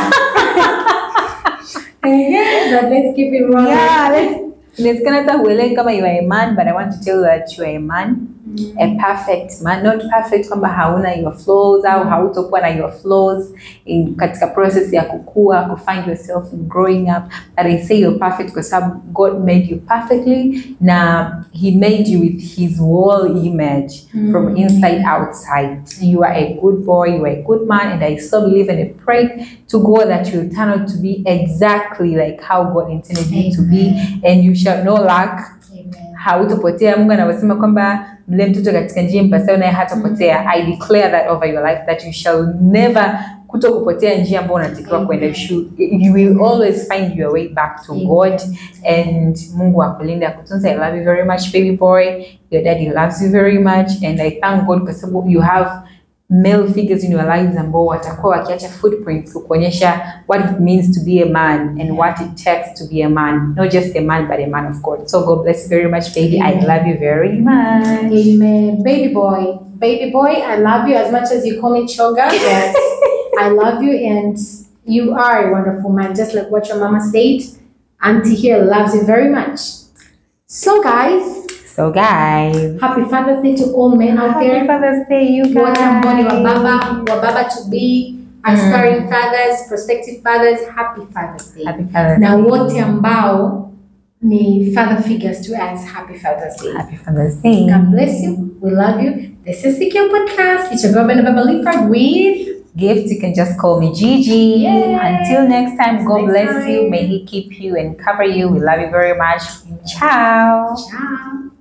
But let's keep it rolling. Yeah, let's inawezekana hata huelewi kama you are a man, but I want to tell you that you are a man. a perfect man not perfect kwamba hauna your flaws au hautokuwa na your flaws in katika process ya kukua ku find yourself in growing up but I say you're perfect kwa sababu God made you perfectly na he made you with his whole image from Mm. inside outside you are a good boy you are a good man and I so believe and I pray to God that you will turn out to be exactly like how God intended you to be and you shall not lack Amen. hautopotea mungu anavyosema kwamba mle mtoto katika njia mpasayo naye hatapotea i declare that over your life that you shall never kuto kupotea njia ambayo unatakiwa Amen. kwenda You should- you will always find your way back to Amen. god and mungu akulinde akutunza i love you very much baby boy your daddy loves you very much and i thank god kwa sababu you have male figures in your lives ambao watakuwa wakiacha footprints kukuonyesha what it means to be a man and what it takes to be a man not just a man but a man of god so god bless you very much baby i Amen. love you very much Amen. Baby boy. Baby boy, I love you as much as you call me Choga. But I love you and you are a wonderful man, just like what your mama said. Auntie here loves you very much. So, guys, so guys happy Father's Day to all men out happy there. father's day you guys Wote ambao ni wababa, wababa to be, aspiring fathers, prospective fathers, happy Father's Day. happy father's Na day wote ambao ni father figures to us, happy Father's Day. happy father's day God bless you. We love you. This is Secure Podcast. It's your girl, Benababa Leaford with gift you can just call me gigi Yay. until next time god Next bless you time. may he keep you and cover you we love you very much ciao Ciao.